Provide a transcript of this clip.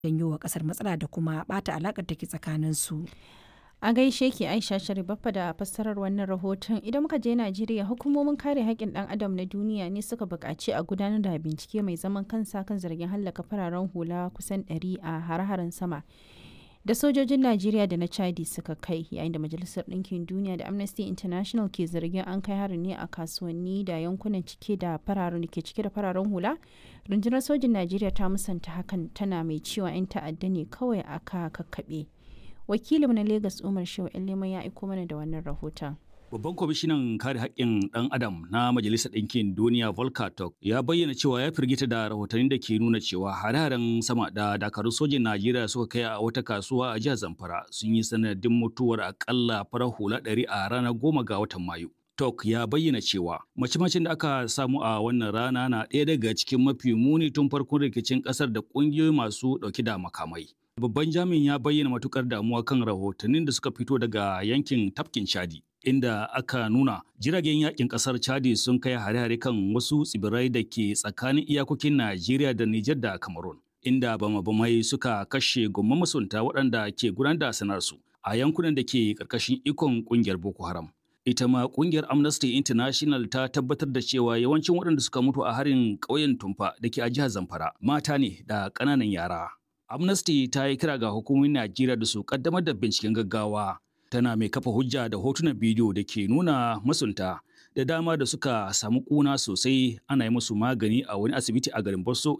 janyo wa kasar matsala da kuma bata alakar take tsakanin su. A gaishe ki Aisha Sharibaffa da fassarar wannan rahoton idan muka je Najeriya hukumomin kare haƙƙin ɗan adam na duniya ne suka buƙaci a gudanar da bincike mai zaman kansa kan zargin hallaka fararen hula kusan 100 a har-haren sama da sojojin Najeriya da na Chadi suka kai yayin da Majalisar Ɗinkin Duniya da Amnesty International ke zargin an kai harin ne a kasuwanni da yankunan cike da fararen da ke cike da fararen hula. Rundunar sojin Najeriya ta musanta hakan tana mai cewa 'yan ta'adda ne kawai aka kakkaɓe. Wakilinmu na Lagos Umar Shehu Leman ya aiko mana da wannan rahoton. Babban kwamishinan kare haƙƙin ɗan adam na Majalisar Ɗinkin Duniya Volker Turk ya bayyana cewa ya firgita da rahotannin da ke nuna cewa hare-haren sama da dakarun sojin Najeriya suka kai a wata kasuwa a jihar Zamfara sun yi sanadin mutuwar akalla farar hula ɗari a ranar goma ga watan Mayu. Tok ya bayyana cewa mace-macen da aka samu a wannan rana na ɗaya daga cikin mafi muni tun farkon rikicin ƙasar da ƙungiyoyi masu ɗauki da makamai. Babban jami'in ya bayyana matukar damuwa kan rahotannin da suka fito daga yankin tafkin Chadi. Inda aka nuna jiragen yakin kasar Chadi sun kai hare-hare kan wasu tsibirai da ke tsakanin iyakokin Najeriya da Nijar da Cameroon. Inda bama-bamai suka kashe gomman masunta waɗanda ke gudanar da sanarsu a yankunan da ke ƙarƙashin ikon ƙungiyar Boko Haram. Ita ma ƙungiyar Amnesty International ta tabbatar da cewa yawancin waɗanda suka mutu a harin ƙauyen Tumfa da ke a jihar Zamfara mata ne da ƙananan yara. Amnesty ta yi kira ga hukumomin Najeriya da su kaddamar da binciken gaggawa. Tana mai kafa hujja da hotunan bidiyo da ke nuna masunta da dama da suka samu kuna sosai ana yi musu magani a wani asibiti a garin Bosso